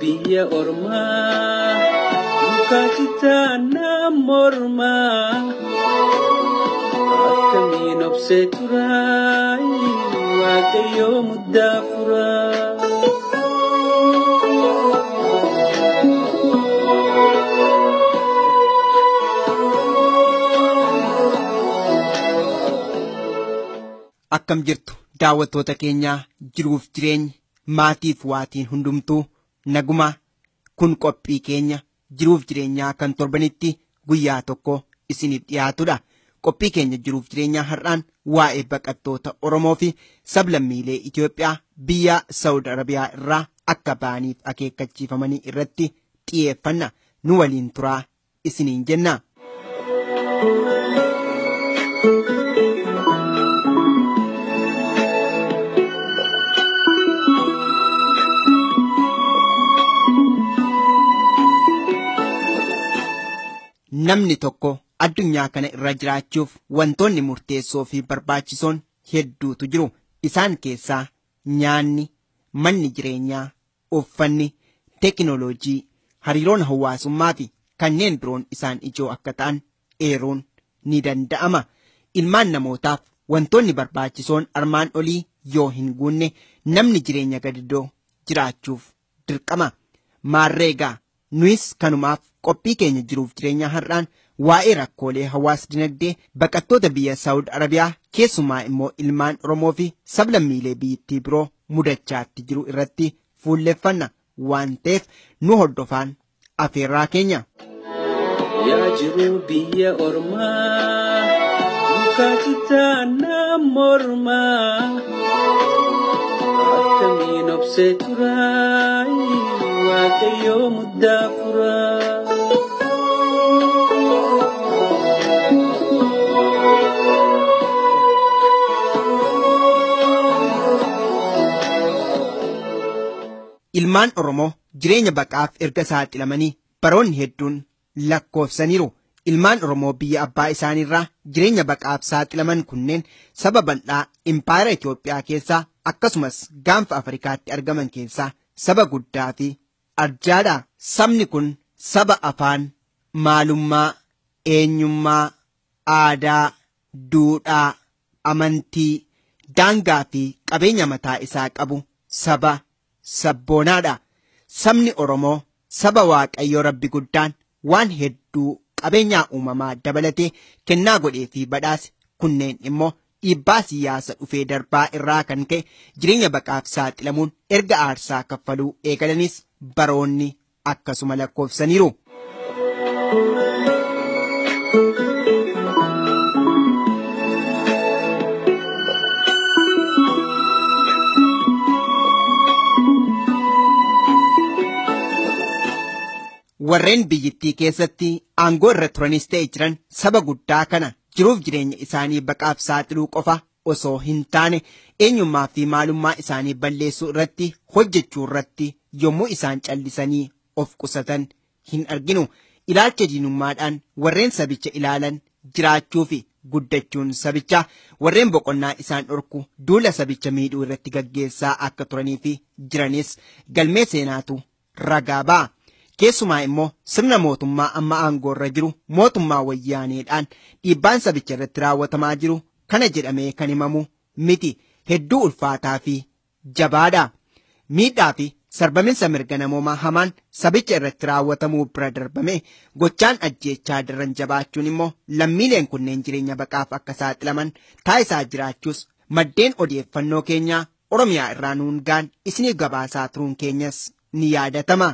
biyya ormaa mukaatti taanaan mormaa akkamiin obsee turaa waaqayyoo muddaa furaa. Akkam jirtu daawwattoota keenyaa jiruuf jireenyi maatiif waatiin hundumtuu naguma kun qophii keenya jiruuf jireenyaa kan torbanitti guyyaa tokko isiniif dhiyaatudha. Qophii keenya jiruuf jireenyaa har'aan waa'ee baqattoota Oromoo fi sablammiilee Itoophiyaa biyya Saawud Arabiyaa irraa akka ba'aniif akeekkachiifamanii irratti xiyyeeffanna nu waliin turaa isiniin jenna. Namni tokko addunyaa kana irra jiraachuuf wantoonni murteessoo fi barbaachisoon hedduutu jiru. Isaan keessaa nyaanni, manni jireenyaa, uffanni, teekinooloojii, hariiroon hawaasummaa fi kanneen biroon isaan ijoo akka ta'an eeruun ni danda'ama. Ilmaan namootaaf wantoonni barbaachisoon armaan olii yoo hin guunne namni jireenya gadidoo jiraachuuf dirqama. Maarreegaa nuyis kanumaaf qophii keenya jiruuf jireenya har'aan waa'ee rakkoolee hawaas dinagdee baqattoota biyya Saawud Arabiyaa keessumaa immoo ilmaan Oromoo fi sablammiilee biyyattii biroo mudachaatti jiru irratti fuulleffanna waan ta'eef nu hordofaan afeerraa keenya. Yaa jiru biyya ormaa mukaatti taanaan mormaa akkamiin obsee turaa waaqayyoo muddaa furaa. Ilmaan Oromoo jireenya baqaaf erga saaxilamanii baroonni hedduun lakkoofsaniiru. Ilmaan Oromoo biyya abbaa isaaniirraa jireenya baqaaf saaxilaman kunneen saba bal'aa impaayera Itoophiyaa keessaa akkasumas gaanfa Afrikaatti argaman keessaa saba guddaa fi arjaadha. Sabni kun saba afaan, maalummaa, eenyummaa, aadaa, duudhaa, amantii, daangaa fi qabeenya mataa isaa qabu saba sabboonaadha. Sabni Oromoo saba Waaqayyoo Rabbi guddaan waan hedduu qabeenyaa uumamaa dabalatee kennaa godhee fi badhaase kunneen immoo dhiibbaa siyaasa dhufee darbaa irraa kan ka'e jireenya baqaaf saaxilamuun erga aarsaa kaffaluu eegalanis baroonni akkasuma lakkoofsaniiru. warreen biyyittii keessatti aangoo irra turanis ta'e jiran saba guddaa kana jiruuf jireenya isaanii baqaaf saaxiluu qofa osoo hin taane eenyummaa fi maalummaa isaanii balleessuu irratti hojjechuu irratti yommuu isaan callisanii of qusatan hin arginu ilaalcha diinummaadhaan warreen sabicha ilaalan jiraachuu fi guddachuun sabichaa warreen boqonnaa isaan dhorku duula sabicha miidhuu irratti gaggeessaa akka turanii fi jiranis galmee seenaatu ragaa ba'a. keessumaa immoo sirna mootummaa amma aangoo irra jiru mootummaa wayyaaneedhaan dhiibbaan sabicha irratti raawwatamaa jiru kana jedhamee kan himamu miti hedduu ulfaataa fi jabaadha. Miidhaa fi sarbaminsa mirga namoomaa hamaan sabicha irratti raawwatamuu bira darbame gochaan ajjeechaa daran jabaachuun immoo lammiileen kunneen jireenya baqaaf akka saaxilaman taasisaa jiraachuus maddeen odeeffannoo keenyaa Oromiyaa irraa nuun gaan isiniif gabaasaa turuun keenyas ni yaadatama.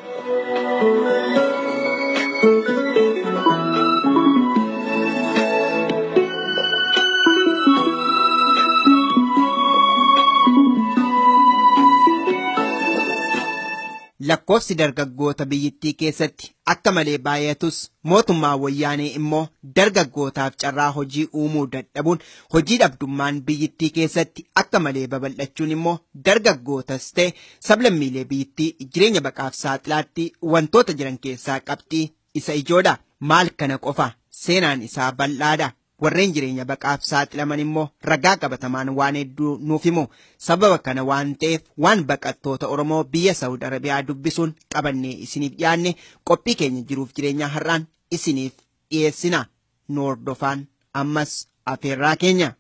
lakkoofsi dargaggoota biyyittii keessatti akka malee baay'atus mootummaa wayyaanee immoo dargaggootaaf carraa hojii uumuu dadhabuun hojii dhabdummaan biyyittii keessatti akka malee babal'achuun immoo dargaggootas ta'e sablammiilee biyyittii jireenya baqaaf saaxilaatti wantoota jiran keessaa qabxii isa ijoodha maal kana qofa seenaan isaa bal'aadha warreen jireenya baqaaf saaxilaman immoo ragaa qabatamaan waan hedduu nuuf himu sababa kana waan ta'eef waan baqattoota oromoo biyya saawud arabiyaa dubbisuun qabannee isiniif dhiyaanne qophii keenya jiruuf jireenya har'aan isiniif dhiyeessina nu hordofaan ammas afeerraa keenya.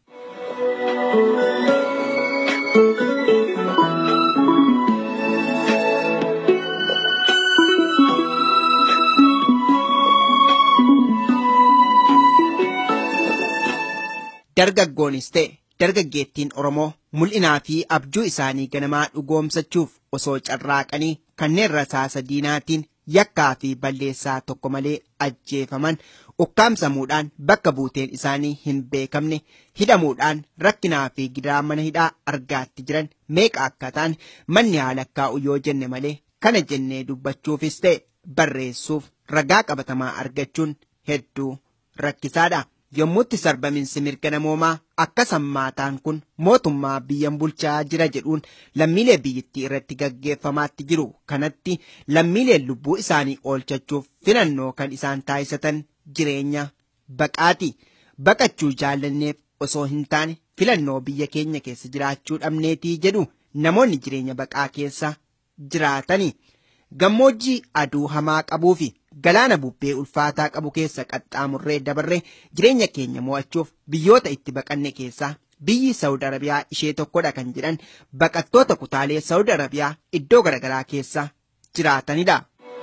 dargaggoonis ta'e dargaggeettiin Oromoo mul'inaa fi abjuu isaanii ganamaa dhugoomsachuuf osoo carraaqanii kanneen rasaasa diinaatiin yakkaa fi balleessaa tokko malee ajjeefaman ukkaamsamuudhaan bakka buuteen isaanii hin beekamne hidhamuudhaan rakkinaa fi gidiraa mana hidhaa argaatti jiran meeqa akka ta'an manni haala lakkaa'u yoo jenne malee kana jennee dubbachuufis ta'e barreessuuf ragaa qabatamaa argachuun hedduu rakkisaadha. yommutti sarbaminsi mirga namoomaa akka sammaataan kun mootummaa biyyan bulchaa jira jedhuun lammiilee biyyattii irratti gaggeeffamaatti jiru kanatti lammiileen lubbuu isaanii oolchachuuf filannoo kan isaan taasisatan jireenya baqaati baqachuu jaallanneef osoo hin taane filannoo biyya keenya keessa jiraachuu dhabneetii jedhu namoonni jireenya baqaa keessa jiraatani gammoojjii aduu hamaa qabuu fi galaana bubbee ulfaataa qabu keessa qaxxaamurree dabarree jireenya keenya mo'achuuf biyyoota itti baqanne keessaa biyyi Saawud Arabiyaa ishee tokkodha kan jedhan baqattoota kutaalee Saawud Arabiyaa iddoo garaagaraa keessa jiraatanidha.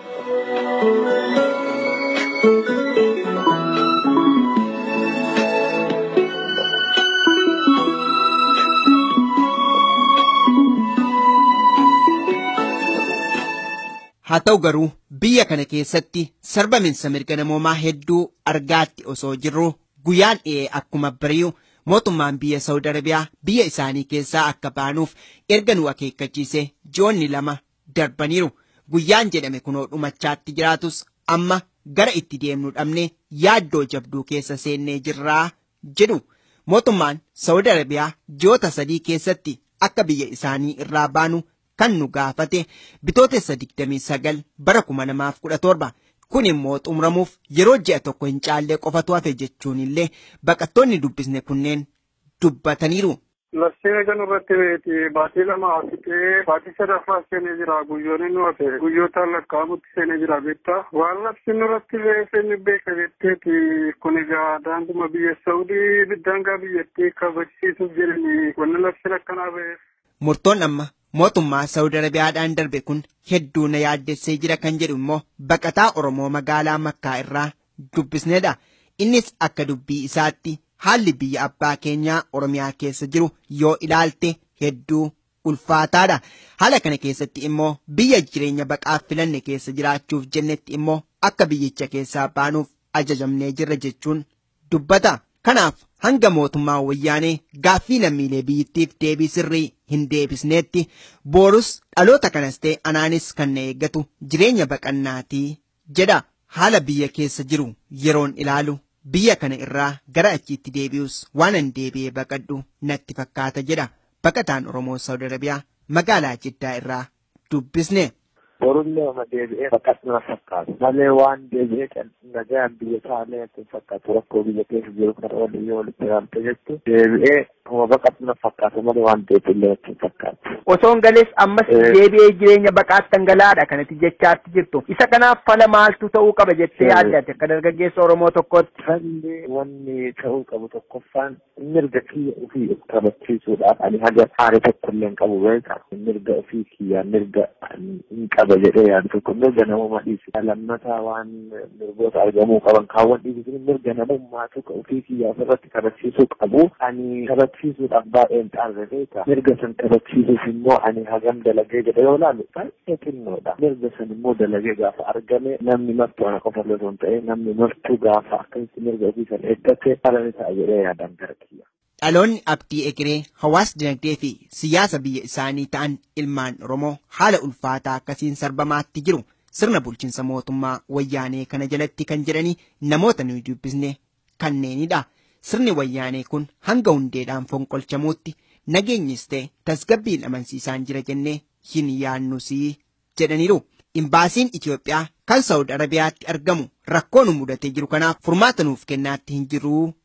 haa ta'u garuu biyya kana keessatti sarbaminsa mirga namoomaa hedduu argaatti osoo jirru guyyaan dhi'ee akkuma bari'u mootummaan biyya Saawud Arabiyaa biyya isaanii keessaa akka baanuuf erga nu akeekkachiise ji'oonni lama darbaniiru guyyaan jedhame kunoo dhumachaatti jiraatus amma gara itti deemnu dhabne yaaddoo jabduu keessa seennee jirraa jedhu mootummaan Saawud Arabiyaa ji'oota sadii keessatti akka biyya isaanii irraa baanu kan nu gaafate bitootessa 29 bara 2017 kun immoo xumuramuuf yeroo ji'a tokko hin caallee qofatu hafe jechuun illee baqattoonni dubbisne kunneen dubbataniiru. Labsiin kan irratti beeti baatii lama hafitee baatii sadaffaa seenee jira guyyoonni nu hafe guyyootaan lakkaa'amutti seenee jira beektaa waan labsiin irratti beeksisni beeka jetteeti kun egaa daanguma biyya Saawudii daangaa biyyattii kabachiisuuf jedhanii wanni labsiin akkanaa ba'eef. Murtoon amma mootummaa Saawud Arabiyaadhaan darbe kun hedduu na yaaddessee jira kan jedhu immoo baqataa Oromoo magaalaa Makkaa irraa dubbisnedha. Innis akka dubbii isaatti haalli biyya abbaa keenyaa Oromiyaa keessa jiru yoo ilaalte hedduu ulfaataadha. Haala kana keessatti immoo biyya jireenya baqaaf filanne keessa jiraachuuf jennetti immoo akka biyyicha keessaa baanuuf ajajamnee jirra jechuun dubbata. Kanaaf hanga mootummaa wayyaanee gaaffii lammiilee biyyattiif deebii sirrii hin deebisneetti boorus dhaloota kanas ta'e anaanis kan na eeggatu jireenya baqannaatii jedha haala biyya keessa jiru yeroon ilaalu biyya kana irraa gara achiitti deebi'us waan an deebi'ee baqadhu natti fakkaata jedha baqataan Oromoo Saawud Arabiyaa magaalaa Jiddaa irraa dubbisne. borullee oma deebi'ee baqatna fakkaatu malee waan deebi'ee nagaan biyya taalee itti fakkaatu rakkoo biyya keessa jiru kana waliin walitti hidhamte jettu deebi'ee oma baqatna fakkaatu malee waan deebi'ee itti fakkaatu. Osoon galees ammas deebi'ee jireenya baqaatti dhangalaadha kanatti jechaatti jirtu. Isa kanaaf fala maaltu ta'uu qaba jettee yaaddatte akka dargaggeessa Oromoo tokkotti. Falli wanni ta'uu qabu tokkoffaan mirga kiyya ofii kabachiisuudhaaf ani haga haala tokkollee hin qabu beeka mirga ofii kiyyaa mirga hin qabu. qaba jedhee yaadu tokko mirga namummaa dhiisi lammataa waan mirgoota argamuu qaban kaawwan dhiisi mirga namummaa tokko ofii kiyyaa ofirratti kabachiisuu qabu ani kabachiisuudhaaf baay'een xaarra beeka mirga san kabachiisuuf immoo ani hagam dalagee jedhe yoo laalu baay'ee xinnoodha mirga san immoo dalagee gaafa argame namni martuu ana qofa osoo hin ta'e namni martuu gaafa akkasitti mirga ofii san eeggate haala ni ta'a jedhee yaadan gara kiyya. Dhaloonni abdii egeree hawaas dinagdee fi siyaasa biyya isaanii ta'an ilmaan Oromoo haala ulfaataa akkasiin sarbamaatti jiru sirna bulchiinsa mootummaa wayyaanee kana jalatti kan jedhanii namoota nuyi dubbisne kanneenidha. Sirni wayyaanee kun hanga hundeedhaan fonqolchamuutti nageenyis ta'e tasgabbiin amansiisaan jira jennee hin yaannusii jedhaniiru. Imbaasiin Itoophiyaa kan Saawud Arabiyaatti argamu rakkoo nu mudatee jiru kanaaf furmaata nuuf kennaatti hin jiruu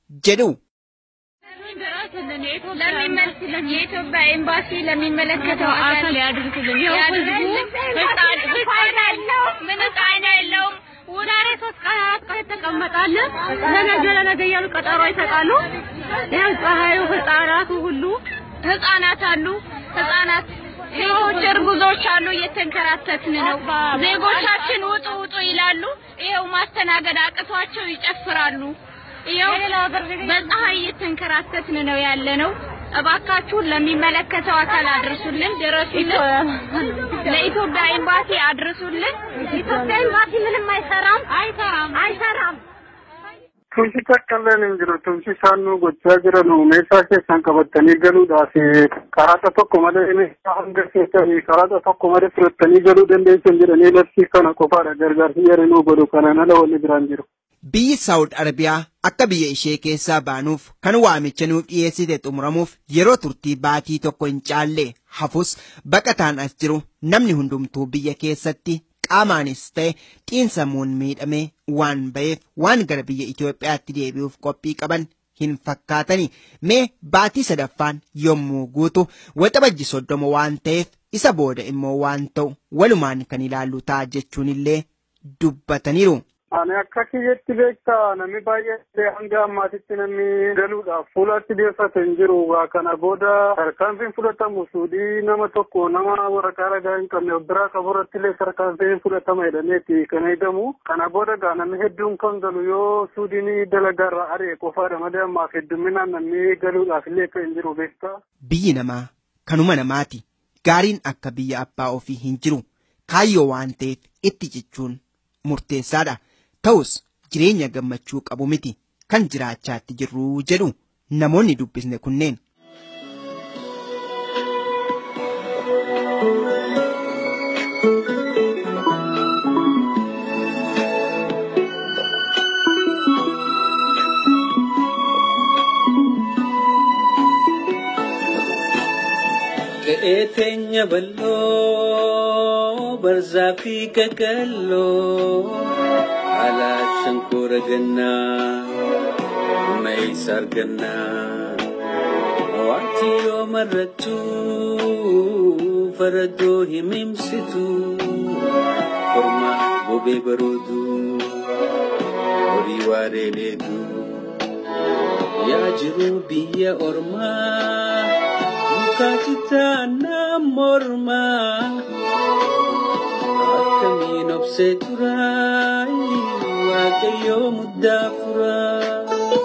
jedhu. የኢትዮጵያ ኤምባሲ ለሚመለከተው አካል ያድርግልን። ምን ጣይና የለውም። ዛሬ ሶስት ቀን አራት ቀን ይተቀመጣለን። ለነገ ለነገ እያሉ ቀጠሮ ይሰጣሉ። ያው ፀሐዩ ህፃናቱ ሁሉ ህፃናት አሉ ህፃናት ሴቶች እርጉዞች አሉ። እየተንከራተትን ነው። ዜጎቻችን ውጡ ውጡ ይላሉ። ይኸው ማስተናገድ አቅቷቸው ይጨፍራሉ። ይኸው በፀሐይ እየተንከራተትን ነው ያለ ነው። እባካችሁን ለሚመለከተው አካል አድርሱልን፣ ድረሱልን። ለኢትዮጵያ ኤምባሲ አድርሱልን። ኢትዮጵያ ኤምባሲ ምንም አይሰራም፣ አይሰራም፣ አይሰራም። Tumsi takkaalleen hin jiru. Tumsi isaan nu gochaa jiran meeshaa keessan qabatanii galuudhaaf karaata tokko malee meeshaa hanga keessanii karaata tokko malee fudhattanii galuu dandeessan jedhanii labsii kana qofaadha. Gargaarsi yeroo nu godhu kanaan ala wanni biraan jiru. Biyyi Saawud Arabiyaa akka biyya ishee keessaa baanuuf kan waamicha nuuf dhiyeessite xumuramuuf yeroo turtii baatii tokko hin caalle hafus baqataan as jiru namni hundumtuu biyya keessatti qaamaanis ta'e xiinsammuun miidhamee waan ba'eef waan gara biyya Itoophiyaatti deebi'uuf qophii qaban hin fakkaatani mee baatii sadaffaan yommuu guutu waxabajji soddoma waan ta'eef isa booda immoo waan ta'u walumaan kan ilaallu ta'a jechuun illee dubbataniiru. Ani akka kiyyatti beektaa namni baay'ee hanga ammaatitti namni galuudhaaf fuulatti deeffate hin jiru. Kana booda tarkaanfiin fudhatamu suudii nama tokko nama waraqaa ragaa hin qabne biraa qabu irratti illee tarkaanfiin fudhatama jedhameeti kan eegamu. Kana booda gaa namni hedduun kan galu yoo suudiin dalagaa irraa ari'e qofaadha malee ammaaf heddumminaan namni galuudhaaf illee kan hin jiru beektaa. Biyyi namaa kanuma namaati. Gaariin akka biyya abbaa ofii hin jiru. Kaayyoo waan ta'eef itti cichuun murteessaadha. Ta'us jireenya gammachuu qabu miti kan jiraachaatti jirru jedhu namoonni dubbisne kunneen. Qe'ee teenya bal'oo barzaa fi qaqalloo alaat shankoora gannaa maysa argannaa waanti yoo marrattu faraddoo himimsitu kormaa bobee baroodu horii waaree dheedu yaa jiru biyya ormaa. Kachitaan mormaa akkamiin obsee turaa waaqayyoo muddaa furaa.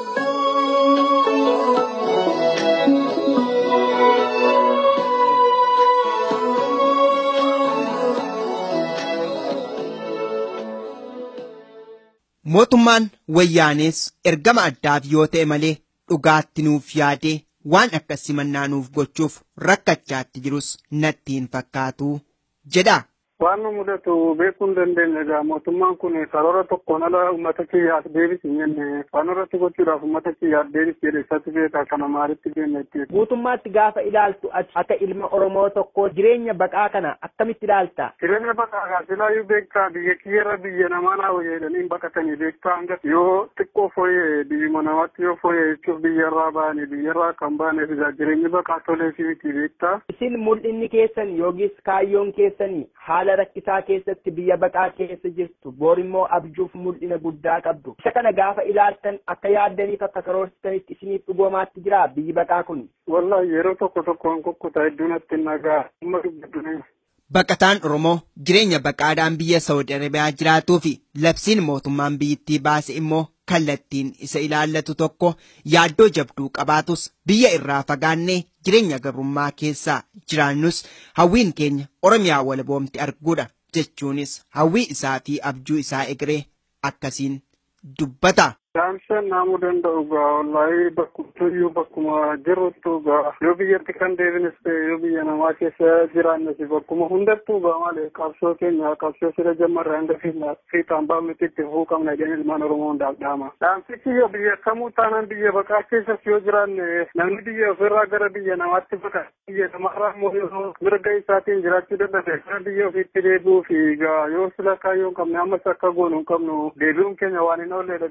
Mootummaan wayyaanees ergama addaaf yoo ta'e malee dhugaatti nuuf yaadee waan akka simannaa nuuf gochuuf rakkachaatti jirus natti hin fakkaatu jedha. Waan nu mudatu beekuu hin dandeenye egaa mootummaan kun karoora tokkoon ala uummata kiyyaaf deebis hin jenne waan irratti gochuudhaaf uummata kiyyaaf deebis jedhe isatti beekaa kana maalitti deemne itti. Guutummaatti gaafa ilaaltu ati akka ilma Oromoo tokkoo jireenya baqaa kana akkamitti ilaalta? Jireenya baqaa kaa silaayyuu beektaa biyya kiyyarra biyya namaa naa wayya jedhanii baqatanii beektaa hanga yoo xiqqoo fooyyee biyyuma namaatti yoo fooyyee jechuuf biyyarraa ba'anii biyyarraa kan ba'aneef egaa jireenyi baqaa tolee fi miti beektaa. Isin mul'inni keessan yookiis kaayyoon keessanii haala rakkisaa keessatti biyya baqaa keessa jirtu boorimmoo abjuuf mul'ina guddaa qabdu. Isa kana gaafa ilaaltan akka yaaddaniif akka karoorsitanitti isiniif dhugoomaatti jira biyyi baqaa kun. Wallahi yeroo tokko tokkoon kukkutaa hedduun atti nagaa amma dubbadhu Baqataan Oromoo jireenya baqaadhaan biyya Saawud Arabiyaa jiraatuu fi labsiin mootummaan biyyittii baase immoo kallattiin isa ilaallatu tokko yaaddoo jabduu qabaatus biyya irraa fagaannee jireenya gabrummaa keessaa jiraannus hawwiin keenya Oromiyaa walaboomti arguudha jechuunis hawwii isaa fi abjuu isaa egeree akkasiin dubbata. Daamshaan naamuu danda'u gaa wallaahi bakkumtuyyuu bakkuma jirruttu gaa yoo biyyatti kan deebines ta'e yoo biyya namaa keessa jiraannes bakkuma hundattuu gaa malee qabsoo keenya qabsoo sira jammarra hanga fiixaan baafnutti itti fufuu qabna jedhanii ilmaan Oromoo hundaaf dhaama. Dhaamsichi yoo biyya kamuu taanaan biyya baqaa keessas yoo jiraanne namni biyya ofirraa gara biyya namaatti baqa biyya namarraa immoo yoo mirga isaatiin jiraachuu danda'e gara biyya ofiitti deebi'uu fi gaa yoo sila kaayyoo hin qabne ammas akka goonu hin qabnu deebi'uun keenya waan hin oolledha biyya keenya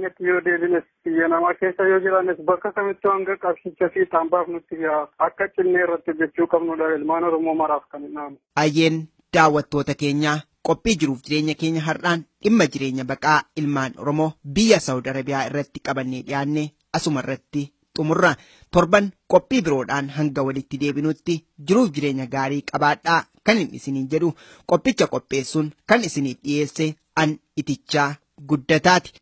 keenyatti yoo deebines biyya namaa keessa yoo jiraannes bakka kamittuu hanga qabsicha fiixaan baafnutti akka cinnee irratti hojjechuu qabnudha ilmaan oromoo maraaf kan hin dhaamu. Ayyeen daawwattoota keenyaa qophii jiruuf jireenya keenya har'aan dhimma jireenya baqaa ilmaan oromoo biyya saawud arabiyaa irratti qabannee dhiyaanne asuma irratti xumurra torban qophii biroodhaan hanga walitti deebinutti jiruuf jireenya gaarii qabaadhaa kan hin isiniin jedhu qophicha qopheessuun kan isiniif dhiyeesse an itichaa guddataati.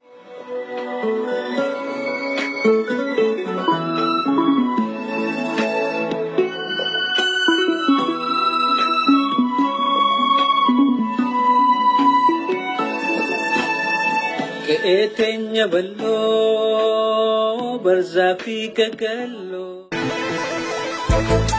Qe'ee teenya bal'oo barzaa fi gaggalloo.